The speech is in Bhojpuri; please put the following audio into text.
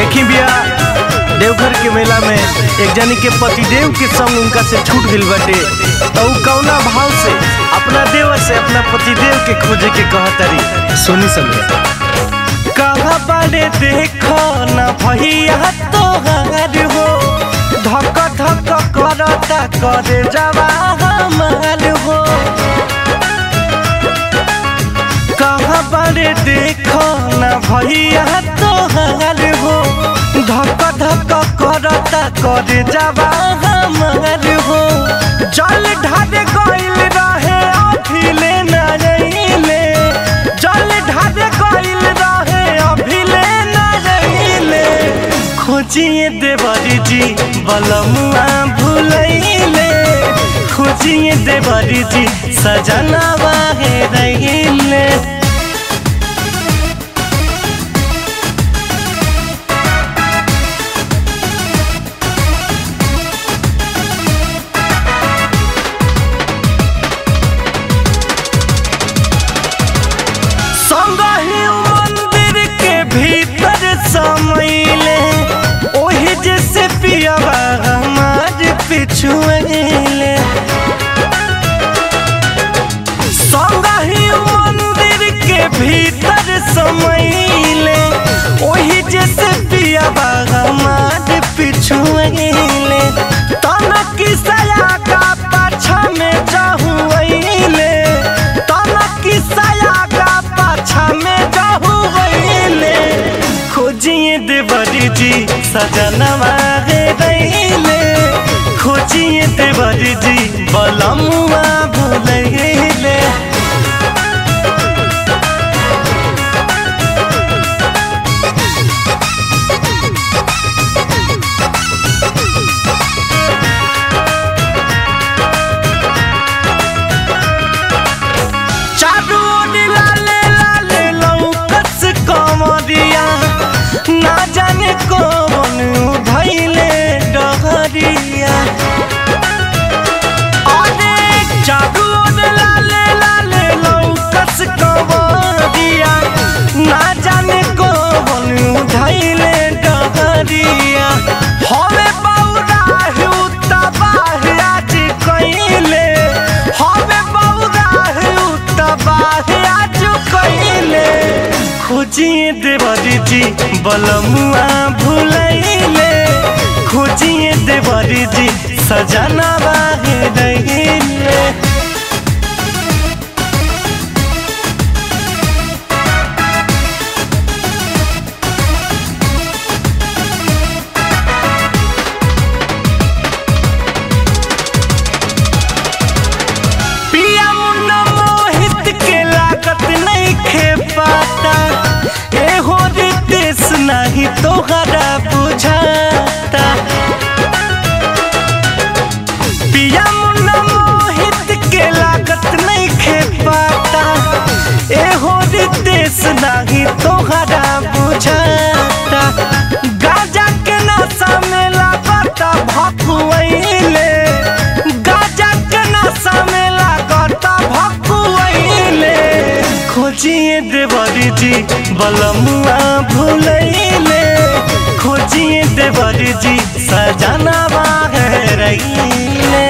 देखी बिया देवघर के मेला में एक जनी के पतिदेव के संग उनका से छूट गइल बाटे तो उ कौना भाव से अपना देवर से अपना पतिदेव के खोजे के कहतरी सुनी समझे कहा बारे देखो ना भैया तोहार हो धक धक करता करे जवा हमार हो कहा बारे देखो ना भैया तोहार हो धक धक करता करे जवा हमार हो जल ढार गइल रहे अभिले न रहिले जल ढार गइल रहे अभिले न रहिले खोजिए देवरी जी बलमुआ भूलैले खोजिए देवरी जी सजनवा है रहिले संगहि मंदिर के भीतर समैले ओही जैसे पियावा हमार पिछुएले संगहि मंदिर के भीतर समैले ओही जैसे पियावा हमार पिछुएले तना किसया का पाछा में जाहुएले तना किसया का पाछा में जाहुएले खोजिए देवरी जी सजनवा गे दैले खोजिए देवरी जी बलमुआ भूलैले चारू ओर लाले लाले लौकस कमरिया ना जाने कौन भैले डहरिया अरे चारू ओर लाले लाले लौकस कमरिया ना जाने कौन धैले डहरिया हवे बौरा हुता बाह आज कइले हवे बौरा हुता बाह आज कइले खोजिए देवरी जी बलमुआ भूलैले खोजिए देवरी जी सजना बाहे रहिले पिया मुन्ना मोहित के लागत नहीं खे पाता ए हो रितेश नहीं तोहरा बुझाता पिया मुन्ना मोहित के लागत नहीं खे पाता ए हो रितेश नहीं तोहरा बुझाता गाजा के नशा में लागता भकुआइले गाजा के नशा में लागता भकुआइले खोजिए देवरी जी बलमुआ भूलैले खोजिए देवरी जी सजना बाहे रहिले